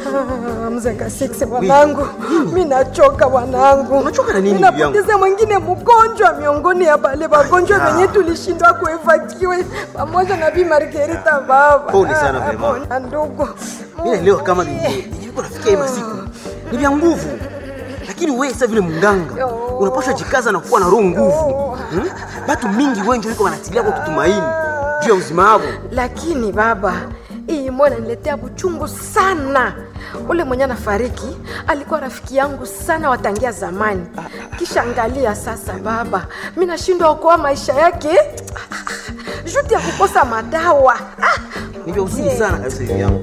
Ah, mzenga six wanangu, mi nachoka wanangu. Unachoka na nini, Mi bibi yangu? napoteza mwingine mgonjwa miongoni ya bale wagonjwa wenye tulishindwa kuevakiwe pamoja na Bi Margarita baba. Pole sana, Ah, mama. pole, ndugu. Mimi naelewa kama nilikuwa nafikia hii masiku ni vya nguvu, lakini wewe sasa vile mganga unapaswa jikaza na kuwa na roho nguvu. Hmm? Batu mingi wengi wiko wanatilia kwa kutumaini juu ya uzima wao. Lakini baba, hii moyo inaniletea buchungu sana. Ule mwenye anafariki alikuwa rafiki yangu sana watangia zamani. Kisha angalia sasa baba, mi nashindwa okoa maisha yake juti ya kukosa madawa. Ah, Ni vya huzuni sana kabisa hivi yangu.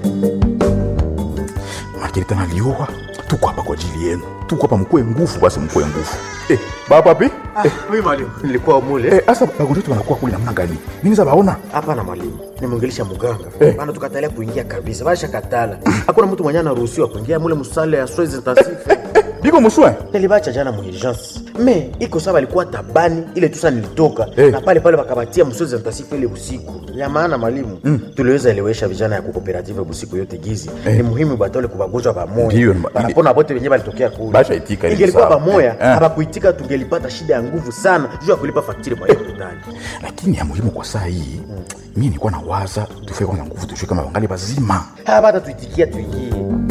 Margarita nalioa, tuko hapa kwa ajili yenu, tuko hapa mkue nguvu, basi mkue nguvu. Eh, baba pi? Eh, Mimi mwalimu, nilikuwa mule eh, asa bagonjwa wetu wanakuwa kule namna gani? Nini za baona? hapana mwalimu, nimwongelesha muganga Eh. maana tukatalia kuingia kabisa, basha katala. Hakuna mtu mwenye anaruhusiwa kuingia mule musale ya soins intensive. Biko muswe? Nilibacha jana mu urgence me iko sawa, alikuwa tabani ile tusa nilitoka Eh. na pale pale wakabatia msozi intensive ile usiku ya maana mwalimu tuliweza elewesha vijana ya kukooperative busiku yote gizi ni muhimu batole kubagonjwa Ndiyo, bamoya ma- banapona bote wenyewe balitokea kule Basha itika, ni ingelikuwa sawa. bamoya Eh. habakuitika tungelipata shida ya nguvu sana juu ya kulipa faktiri kwa hiyo hospitali Lakini ya muhimu kwa saa hii, mimi nilikuwa nawaza tufike kwanza nguvu tujue kama wangali bazima. hapata tuitikia tuingie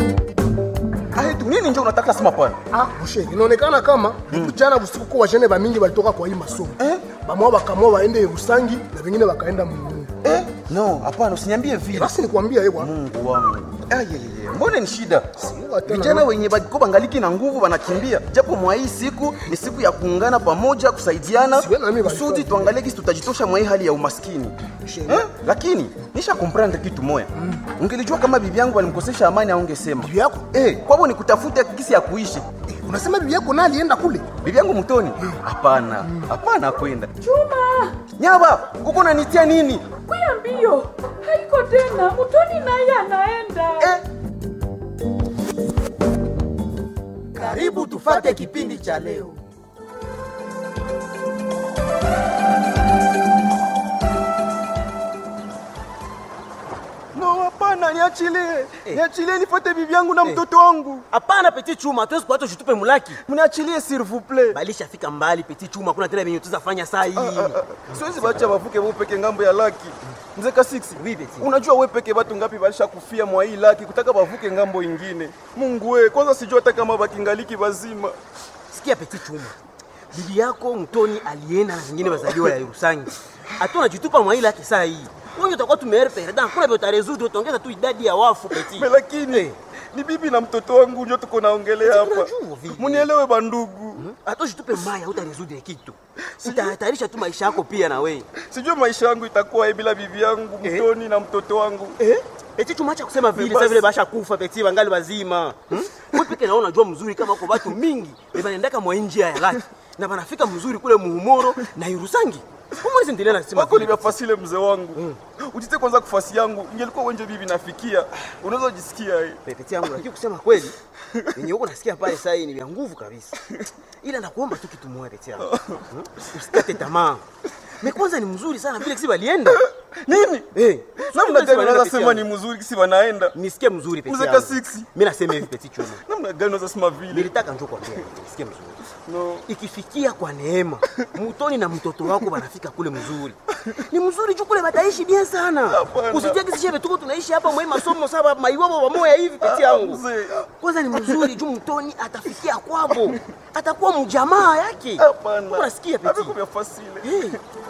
Ai tu nini nje unataka sema pana? Ah, mshe, inaonekana kama jana usiku kwa wajene bamingi balitoka kwa hii masomo eh? bamwa bakamwa waende Rusangi na vengine wakaenda Mungu. Eh? No, hapana usiniambie vile. Basi nikwambia yeye Mungu wangu. Ayeyeye, mbona ni shida? Siwa tena. Vijana wenye bako bangaliki na nguvu wanakimbia, japo mwa hii siku ni siku ya kuungana pamoja, kusaidiana Siwe na mimi kusudi walikuwa- tuangalie kisi tutajitosha mwa hii hali ya umaskini eh? Lakini nisha comprendre kitu moya, ungelijua kama bibi yangu alimkosesha amani, aungesema Bibi yako? eh, kwabo ni kutafuta kisi ya kuishi. Unasema bibi yako naye alienda kule? Bibi yangu mtoni? Hapana, hapana, kwenda Chuma. Nyaba, uko unanitia nini? Kuya mbio, haiko tena. Mutoni naye anaenda. Eh, Karibu tufate kipindi cha leo. no, hapana, niachilie, niachilie nifuate bibi yangu na mtoto wangu. Hapana Petit Chuma, hatuwezi kuacha ushitupe mulaki. Mniachilie s'il vous plaît. Balishafika mbali Petit Chuma, kuna tena venye tuzafanya saa hii. siwezi bacha bavuke bo peke ngambo ya laki mzee kasiksi Oui, Beti. unajua we peke batu ngapi balisha kufia mwa hii laki kutaka bavuke ngambo ingine mungu we kwanza sijua hata kama bakingaliki bazima Sikia Petit Chuma, bibi yako mtoni alienda na zingine wazaliwa ya Rusangi, hatuna jitupa mwa ile yake saa hii wewe utakuwa tumeere perda, kuna vile utarezudu, utaongeza tu idadi ya wafu Petit. Me lakini ni bibi na mtoto wangu njo tuko naongelea hapa Unajua vile. munielewe bandugu hata ushitupe maya utarezudu kitu, utahatarisha tu maisha yako pia na wewe sijue maisha yangu itakuwa bila bibi yangu mtoni na mtoto wangu eh? Eti tumacha kusema vile sasa vile basha kufa Petit, wangali wazima hmm? Wewe peke naona unajua mzuri kama kwa watu mingi banaendaka mwa njia ya laki na banafika mzuri kule muhumoro na Irusangi. Umwezi endelea na sema wako vile. nimefasile mzee wangu ujite kwanza kufasi yangu ingelikuwa wenje bibi nafikia unaweza jisikia eh. Pepeti yangu lakini kusema kweli yenye huko nasikia pale sasa hii ni vya nguvu kabisa. Ila nakuomba tu kitu moja Pepeti yangu. Hmm? Usikate tamaa. Me kwanza ni mzuri sana vile kisi walienda. nini Eh, namna gani Pepeti unaweza yangu. sema ni mzuri kisi wanaenda Nisikie mzuri Pepeti Mzee yangu. Kasiksi. Mimi nasema hivi Pepeti Chuma. namna gani unaweza sema vile Nilitaka njoo kwambia hivi, nisikie mzuri. no. Ikifikia kwa neema, mutoni na mtoto wako wanafika kule mzuri. Ni mzuri juu kule bataishi bien sana. Hapana. Usitie kisi shebe tuko tunaishi hapa mwe masomo saba maiwabo pamoja hivi peti yangu. mzee. Kwanza ni mzuri juu mtoni atafikia kwabo. Atakuwa mjamaa yake. hapana Unasikia peti? Haviko vya fasile Hey.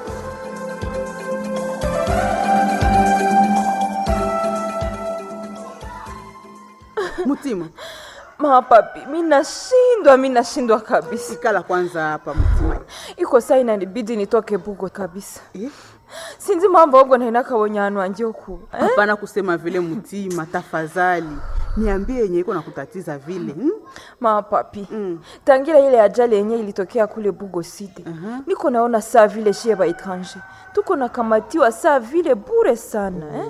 Mutima, Mapapi, mi nashindwa, mi nashindwa kabisa. ikala kwanza hapa Mutima. Iko saa inanibidi nitoke bugo kabisa. Eh? Sinzi mambo ogo nainaka wonyanu anje oku. Eh? Hapana kusema vile Mutima, tafadhali niambie yenye iko nakutatiza vile hmm? Mapapi. Tangira ile ajali yenye ilitokea kule Bugo City. Niko naona saa vile shie ba etranger. Tuko nakamatiwa saa vile bure sana, eh?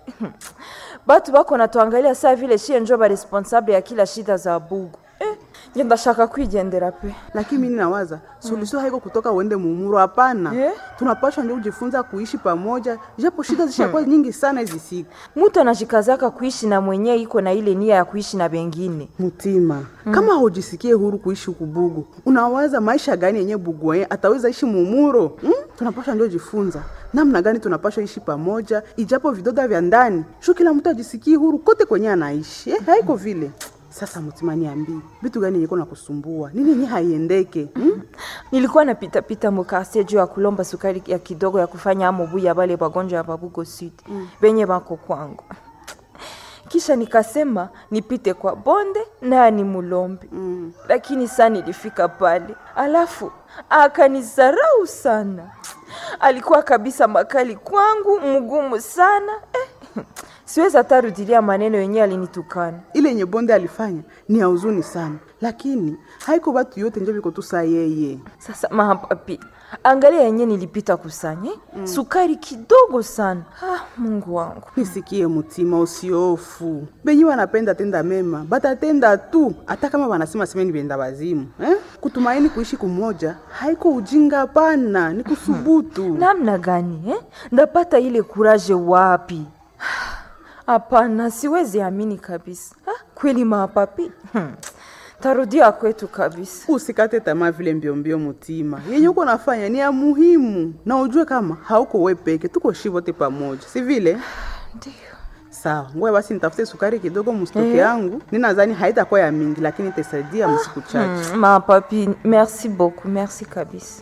Batu bako natuangalia saa vile shie njo ba responsable ya kila shida za Bugo. Eh? ndashaka kwigendera pe lakini mimi nawaza suluhisho haiko kutoka uende mumuro hapana Eh? tunapashwa ndio kujifunza kuishi pamoja japo shida zishakuwa nyingi sana hizi siku mutu anajikazaka kuishi na mwenye iko na ile nia ya kuishi na bengine mutima kama hujisikie huru kuishi huku bugu unawaza maisha gani yenye bugu yenye ataweza ishi mumuro hmm? tunapashwa ndio jifunza namna gani tunapashwa ishi pamoja ijapo vidoda vya ndani shu kila mtu ajisikie huru kote kwenye anaishi eh, haiko vile sasa mutima niambii vitu gani yenye na kusumbua nini yenye haiendeke hmm? nilikuwa napitapita mukasie juu ya kulomba sukari ya kidogo ya kufanya amobu ya bale bagonjwa ya babugo sud benye bako kwangu kisha nikasema nipite kwa bonde naye ni mulombe mm. lakini saa nilifika pale alafu akanizarau sana alikuwa kabisa makali kwangu mgumu sana eh. siwezi hata rudilia maneno yenyewe alinitukana ile yenye bonde alifanya ni ya huzuni sana lakini haiko batu yote njo biko tu saa yeye sasa mapapi angalia yenye nilipita kusanya mm. sukari kidogo sana ah, mungu wangu nisikie mutima usiofu benye wanapenda tenda mema batatenda tu hata kama wanasema semeni benda wazimu eh? kutumaini kuishi kumoja haiko ujinga pana ni kusubutu namna gani eh? ndapata ile kuraje wapi hapana siwezi amini kabisa ah, kweli mapapi hmm. tarudia kwetu kabisa usikate tamaa vile mbiombio mutima yenye uko nafanya ni ya muhimu na ujue kama hauko we peke tuko shi wote pamoja si vile ndio sawa ngoja basi nitafute sukari kidogo mustoke Eh. yangu ninadhani haitakuwa ya mingi lakini itasaidia msiku chache hmm, mapapi merci beaucoup merci kabisa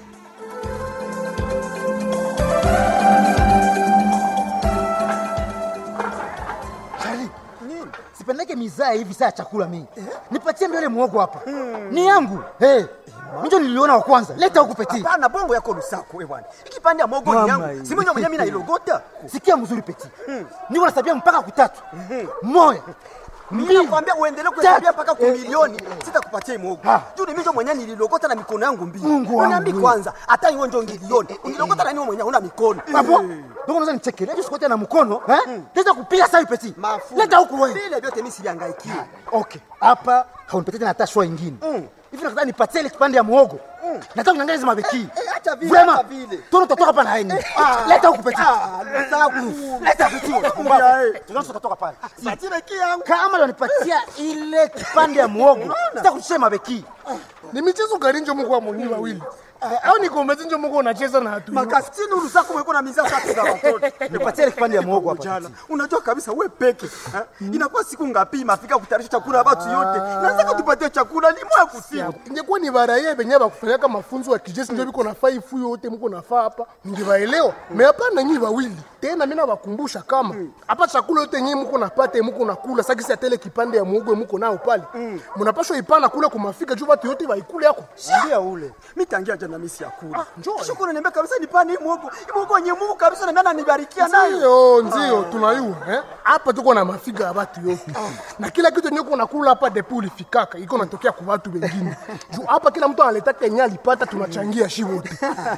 Charlie, sipendeke mizaa hivi saa ya chakula mingi. Nipatie mbele muogo hapa. Ni yangu. Hey, mjo niliona wa kwanza. Leta huku peti. Hapana, bongo yako lusako we bwana. Ikipande ya mogo ni Mama yangu. hii. Si mwenye mwenye mimi nailogota. Sikia mzuri peti. Niko nasabia mpaka kutatu. Moja. Mimi nakwambia uendelee kuhesabia Tatu. mpaka Eh, kumilioni, sitakupatia mogo. Ha. Juu ni mimi mwenyewe nililogota na mikono yangu mbili. Mungu Uniambi wangu. kwanza, hata hiyo ndio ngilioni. Unilogota na nini mwenyewe una mikono. Hapo. Ndio unaweza nichekelea sikote na mkono, eh? Leta kupiga sasa peti. Mafu. Leta huku wewe. Vile vyote mimi sivihangaikie. Okay. Hapa haunipatie tena hata shwa ingine. Hivi nataka nipatie ile kipande ya muogo. Nataka niangalie hizo mabeki. eh, acha vile, Vraiment. acha vile. Tono totoka hapa na yeye. Ah. Leta huku peti. Ah, lusaku. Leta peti. Ya, Kumbavu. eh. Tunaanza kutoka pale. Satira yangu. Kama unanipatia ile kipande ya muogo, sitakushia mabeki. ni michezo gani njo muko mwenyewe wawili au ni kombezi njo muko unacheza na hatu Makafitini ulusako mweko na mizaa tatu za watoto. Nipatie ile kipande ya muogo hapa. Jana, unajua kabisa we peke eh? inakuwa siku ngapi mafika kutayarisha chakula ya watu yote nataka tupatie chakula ni moya kusiku ingekuwa ni baraye benye bakufanyaka mafunzo ya kijeshi njo biko nafaa ifu yote muko nafaa hapa ningebaelewa me hapana nyi wawili tena mina bakumbusha kama hapa chakula yote nyi muko napata muko nakula sakisi atele kipande ya muogo muko nao pale munapashwa ipana kule kumafika juu batu yote baikule yako ndia ule mitangia jana misi ya kula shukuru niambia kabisa nipane hii muogo hii muogo yenye Mungu kabisa na mimi ananibarikia nayo ndio ndio tunayua eh? hapa tuko na mafiga ya batu yote na kila kitu yenye uko nakula hapa depo ulifikaka iko natokea kwa watu wengine juu hapa kila mtu analetaka yenye alipata tunachangia shi wote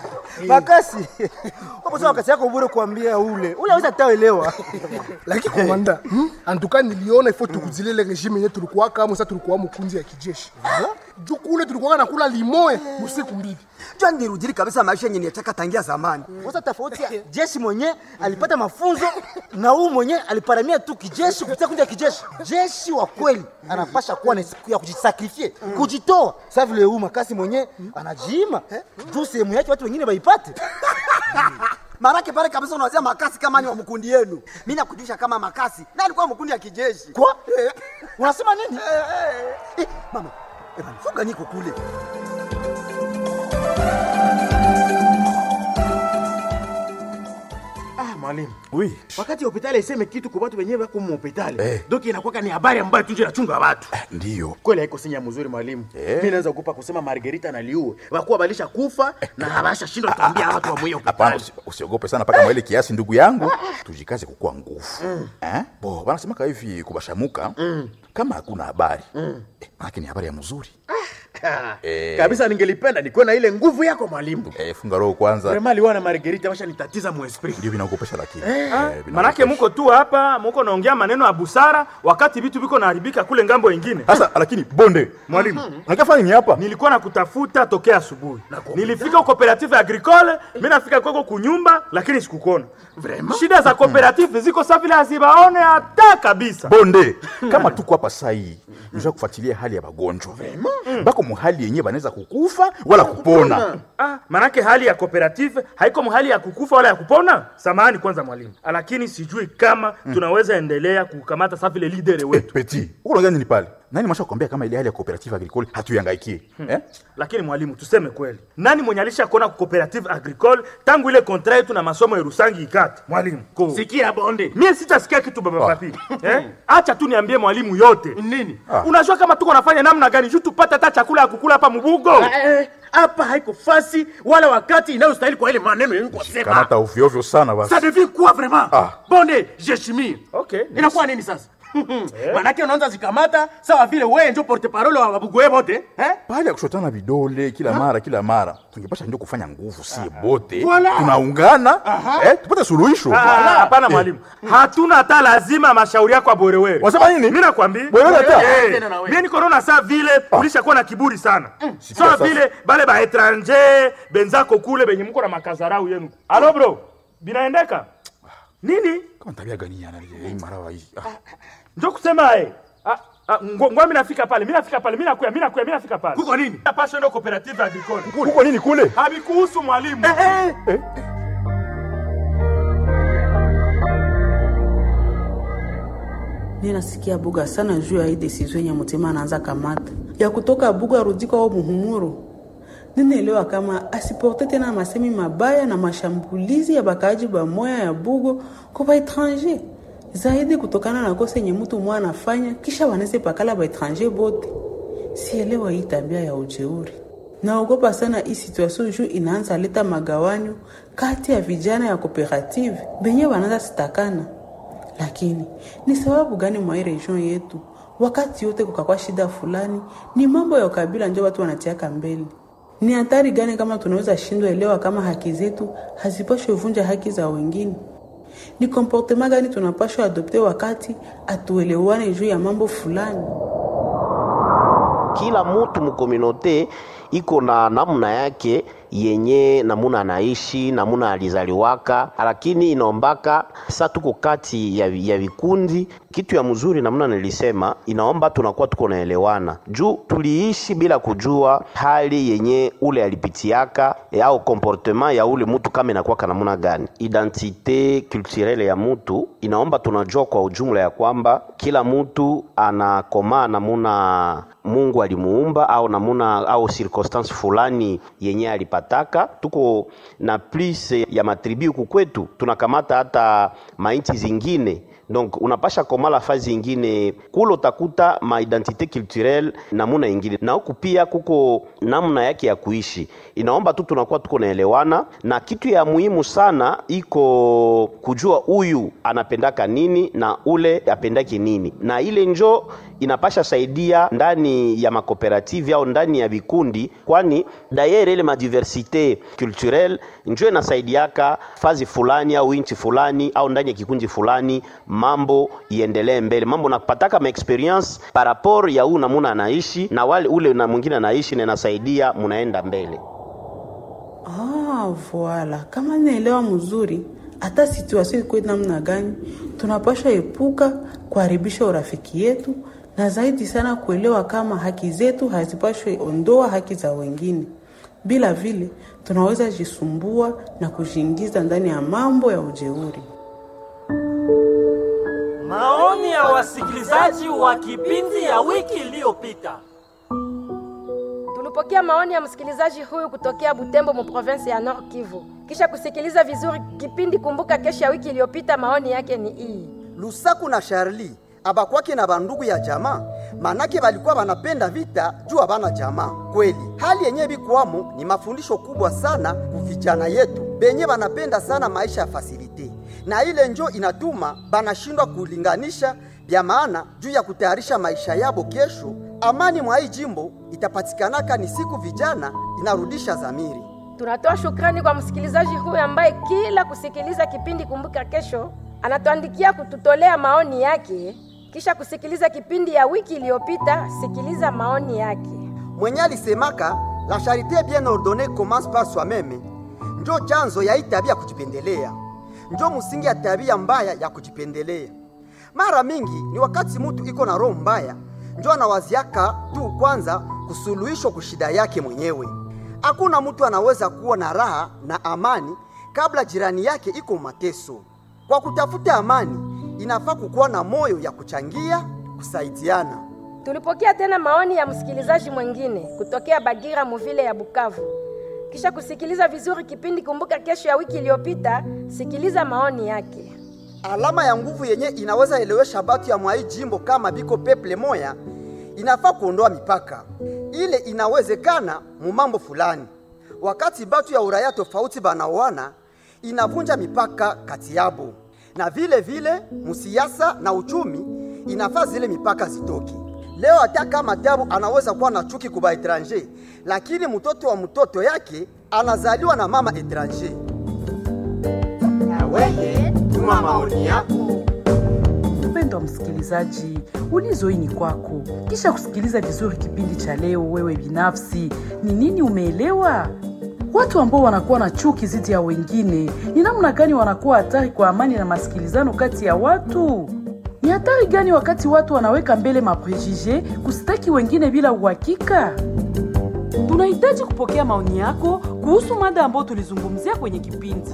Makasi. Hapo sasa wakati yako bure kuambia ule. Ule hawezi ataelewa. lakini komanda hmm? antuka niliona ifo tukuzilele regime yenye tulikuwa kama sasa tulikuwa mkunzi ya kijeshi juu kule tulikuwa nakula limoe usiku mbili jua nirudili kabisa maisha yenye niachaka tangia zamani Sasa tofauti ya jeshi mwenye alipata mafunzo na huu mwenye aliparamia tu kijeshi kupitia kundi ya kijeshi. Jeshi wa kweli anapasha kuwa na siku ya kujisakrifie, kujitoa. Sasa vile huu makasi mwenye anajiima juu sehemu yake watu wengine waipate. marake pale kabisa unawazia makasi kama ni wa mkundi yenu mi nakujulisha kama makasi na alikuwa mkundi ya kijeshi Kwa? Unasema nini? eh, mama eh, bana, funga niko kule mwalimu Oui. wakati hospitali iseme kitu kwa watu wenyewe wako hospitali Eh. doki inakuwa ni habari ambayo tunje nachunga watu Ndiyo. kweli haiko sinya mzuri mwalimu Eh. mi naweza kupa kusema margerita naliue wakuwa balisha kufa na habasha shindwa tuambia watu wa mwiyo Hapana, usi- usiogope sana mpaka mwaile kiasi, ndugu yangu, tujikaze kukua nguvu eh? Bo wanasemaka hivi kubashamuka kama hakuna habari eh, manake ni habari ya mzuri Eh. kabisa ningelipenda nikuwe na ile nguvu yako mwalimu Eh, funga roho kwanza vrema aliwa na margerita washa nitatiza muesprit ndio vinaogopesha lakini Ah, Eh, manake vinaogopesha. muko tu hapa muko naongea maneno ya busara wakati vitu viko naharibika kule ngambo ingine sasa lakini bonde mwalimu nakafanya nini hapa nilikuwa na kutafuta tokea asubuhi nilifika cooperative agricole mi nafika kwako kunyumba lakini sikukuona shida za cooperative ziko sa vile hazibaone hata kabisa bonde kama tuko hapa sai nisha kufuatilia hali ya magonjwa bako muhali yenyewe banaweza kukufa wala kupona Ah, manake hali ya cooperative haiko mahali ya kukufa wala ya kupona samahani kwanza mwalimu lakini sijui kama tunaweza endelea kukamata sa vile lidere Eh, wetu peti uko unaongea nini pale nani masha kuambia kama ile hali ya cooperative agricole hatuyangaikie eh? lakini mwalimu tuseme kweli nani mwenye alisha kuona ku cooperative agricole tangu ile kontra yetu na masomo ya rusangi ikati mwalimu ko sikia bonde mie sitasikia kitu baba Ah. papi eh? acha tu niambie mwalimu yote nini Ah. unajua kama tuko nafanya namna gani juu tupate hata chakula ya kukula hapa mubugo Eh, hapa haiko fasi wala wakati inayostahili kwa ile maneno yenye kwa sema kamata ovyoovyo sana basi ça devient quoi vraiment Ah. bonde jeshimie okay inakuwa nini sasa manake unaanza zikamata sawa vile wewe ndio porte parole wa babugoe bote eh? pale ya kushotana vidole kila mara kila mara tungepasha ndio kufanya nguvu sie bote Voilà. tunaungana eh, tupate suluhisho Ah, hapana mwalimu hatuna hata lazima mashauri yako aborewere Wasema nini? mi nakwambia Bwerewere hata? Eh, Tena na wewe. mie niko naona saa vile ulishakuwa na kiburi sana Sikia sawa sasa. vile bale baetranger benzako kule benye mko na makazarau yenu alo bro binaendeka nini kama tabia gani yana hii marawa hii ah. njo kusema eh Ah, ah, ngo- ngoa mi nafika pale mi nafika pale mi nakuya mi nakuya mi nafika pale kuko nini napasha ndo cooperative agricole kuko nini kule havikuhusu mwalimu mi nasikia buga sana juu ya hii desizio yenye mutima anaanza kamata ya kutoka buga arudi kwao muhumuro ninaelewa kama asiporte tena masemi mabaya na mashambulizi ya bakaaji bamoya ya bugo kwa baetranger zaidi kutokana na kosa yenye mtu mwa anafanya kisha waneze pakala baetranger bote sielewa hii tabia ya ujeuri naogopa sana hii situation juu inaanza leta magawanyo kati ya vijana ya kooperative benye wanaanza sitakana lakini ni sababu gani mwa hii region yetu wakati yote kukakwa shida fulani ni mambo ya ukabila ndio watu wanatiaka mbele ni hatari gani kama tunaweza shindwa elewa kama haki zetu hazipashwe vunja haki za wengine ni komportema gani tunapashwa adopte wakati atuelewane juu ya mambo fulani kila mutu mukominote iko na namna yake yenye namuna anaishi namuna alizaliwaka, lakini inaombaka sa tuko kati ya, ya vikundi. Kitu ya mzuri namna nilisema, inaomba tunakuwa tuko naelewana juu tuliishi bila kujua hali yenye ule alipitiaka e, au comportement ya ule mutu kama inakuwaka namuna gani. Identite culturelle ya mutu inaomba tunajua kwa ujumla ya kwamba kila mutu anakomaa namuna Mungu alimuumba au namuna au circonstance fulani yenye alipataka. Tuko na plus ya matribi huku kwetu, tunakamata hata mainchi zingine donc unapasha komala fazi ingine kule utakuta ma identité culturelle namuna ingine, na huku pia kuko namna yake ya kuishi. Inaomba tu tunakuwa tuko naelewana, na kitu ya muhimu sana iko kujua huyu anapendaka nini na ule apendaki nini, na ile njo inapasha saidia ndani ya makooperative au ndani ya vikundi, kwani dayere ile madiversite culturelle njo inasaidiaka fazi fulani au inchi fulani au ndani ya kikundi fulani mambo iendelee mbele, mambo napataka ma experience par rapport ya huu namuna anaishi na wale ule na mwingine anaishi, na inasaidia munaenda mbele. Ah, voila. Kama naelewa mzuri, hata situation iko namna gani, tunapaswa epuka kuharibisha urafiki yetu na zaidi sana kuelewa kama haki zetu hazipashwe ondoa haki za wengine. Bila vile tunaweza jisumbua na kujiingiza ndani ya mambo ya ujeuri. Maoni ya wasikilizaji wa kipindi ya wiki iliyopita. Tulipokea maoni ya msikilizaji huyu kutokea Butembo mu province ya Nord Kivu. Kisha kusikiliza vizuri kipindi Kumbuka Kesho ya wiki iliyopita, maoni yake ni hii. Lusaku na Charlie abakwake na bandugu ya jamaa, manake balikuwa banapenda vita juu abana jamaa. Kweli hali yenye bikuwamo ni mafundisho kubwa sana kuvijana yetu benye banapenda sana maisha ya fasilite, na ile njo inatuma banashindwa kulinganisha vya maana juu ya kutayarisha maisha yabo kesho. Amani mwa hii jimbo itapatikanaka ni siku vijana inarudisha zamiri. Tunatoa shukrani kwa msikilizaji huyu ambaye kila kusikiliza kipindi Kumbuka Kesho anatuandikia kututolea maoni yake, kisha kusikiliza kipindi ya wiki iliyopita. Sikiliza maoni yake. Mwenye alisemaka la charité bien ordonnée commence par soi-même, njo chanzo ya hii tabia ya kujipendelea, njo msingi ya tabia mbaya ya kujipendelea. Mara mingi ni wakati mtu iko na roho mbaya, njo anawaziaka tu kwanza kusuluhishwa kushida yake mwenyewe. Hakuna mtu anaweza kuwa na raha na amani kabla jirani yake iko mateso. Kwa kutafuta amani, inafaa kukuwa na moyo ya kuchangia, kusaidiana. Tulipokea tena maoni ya msikilizaji mwingine kutokea Bagira Muvile ya Bukavu. Kisha kusikiliza vizuri kipindi Kumbuka Kesho ya wiki iliyopita, sikiliza maoni yake. Alama ya nguvu yenye inaweza elewesha batu ya mwai jimbo kama biko peple moya, inafaa kuondoa mipaka ile. Inawezekana mu mambo fulani, wakati batu ya uraya tofauti banaoana, inavunja mipaka kati yabo, na vile vile musiasa na uchumi, inafaa zile mipaka zitoki. Leo hata kama tabu anaweza kuwa na chuki kuba etranger, lakini mtoto wa mtoto yake anazaliwa na mama etranger. Na wewe tuma maoni yako. Mpendwa msikilizaji, ulizo hii ni kwako. Kisha kusikiliza vizuri kipindi cha leo, wewe binafsi ni nini umeelewa? Watu ambao wanakuwa na chuki dhidi ya wengine ni namna gani wanakuwa hatari kwa amani na masikilizano kati ya watu? Ni hatari gani wakati watu wanaweka mbele maprejije kusitaki wengine bila uhakika? Tunahitaji kupokea maoni yako kuhusu mada ambayo tulizungumzia kwenye kipindi.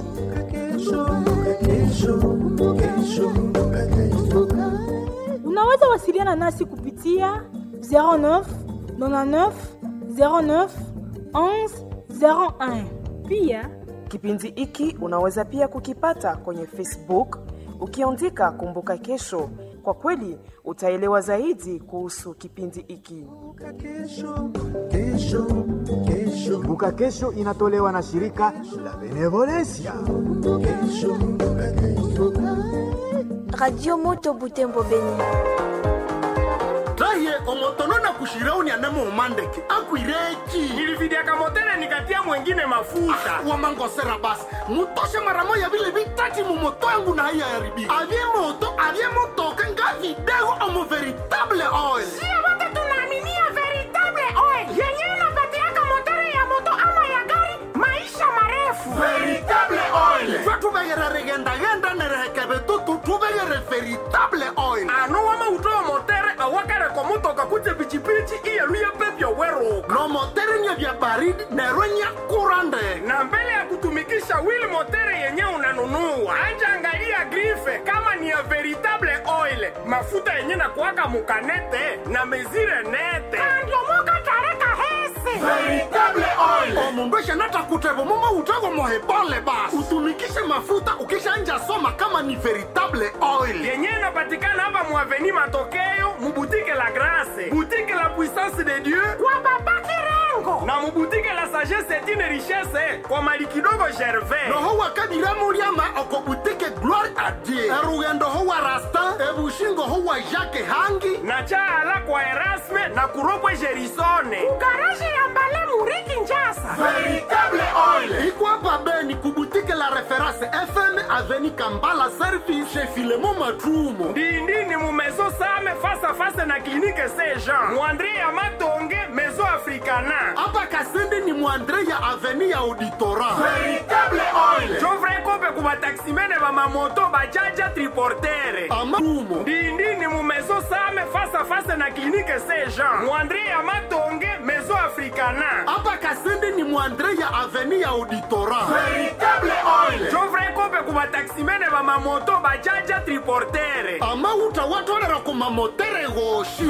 Unaweza wasiliana nasi kupitia 09 99 09 11 01. Pia Kipindi hiki unaweza pia kukipata kwenye Facebook ukiandika Kumbuka Kesho. Kwa kweli utaelewa zaidi kuhusu kipindi hiki. Kumbuka Kesho inatolewa na shirika la Benevolencia. Radio Moto Butembo Beni. raye omotono na kushirauni anamo umandeke akwireki nilividiaka motele nikatia mwengine mafuta ah, wamangosera basi mutoshe mara moya vile vitati mumoto yangu na haiya yaribi avye moto avye motoka nga vidego omo veritable oil Sio wote tunaaminia veritable oil yenyewe inapatiaka motori ya moto ama ya gari maisha marefu. veritable oil twe tuvegere rigendagenda nerehekeve tutu tuvegere veritable oil ano wama utoa motere awakareko mutoka kuje pichipichi iyeluye pepyo weruka no motere nye vya baridi nerwe nya kurande na mbele ya kutumikisha wili motere yenye unanunua anja angalia grife kama ni ya veritable oil mafuta yenye na kuwaka mukanete na mezire nete Kandiomoka tareka hese. veritable oil omundu eshanata kutevo mumo utego mohebole basi utumikishe mafuta ukishanja soma kama ni veritable oil yenye inapatikana hapa muaveni matokeo mubutike la grase butike la puissance de dieu Kwa baba Kirengo. na mubutike la sagesse etine richesse kwa mali kidogo gervais noho wakadiramuliama okobutike gloire a dieu erugendo ho wa rastin ebushingo ho wa jacke hangi na chaala kwa erasme na kuropwe gerisone Garaji ya mbale muriki njasa. veritable oil iko hapa beni kubutike la reference fm aveni kambala service chez filemo matrumo ndindini mu maison same face à face na clinique saint jean muandre ya matonge maison africana hapa kasende ni mwandre ya aveni ya auditora veritable oil jovre kope ku bataksimene bamamoto bajaja triportere amarumo ndindini mu maison same face à face na clinique saint jean muandre ya matonge maison africana hapa kasende ni mwandre ya aveni ya auditora veritable oil jovre kope ku bataksimene bamamoto bajaja triportere amauta watolera ku mamotere goshi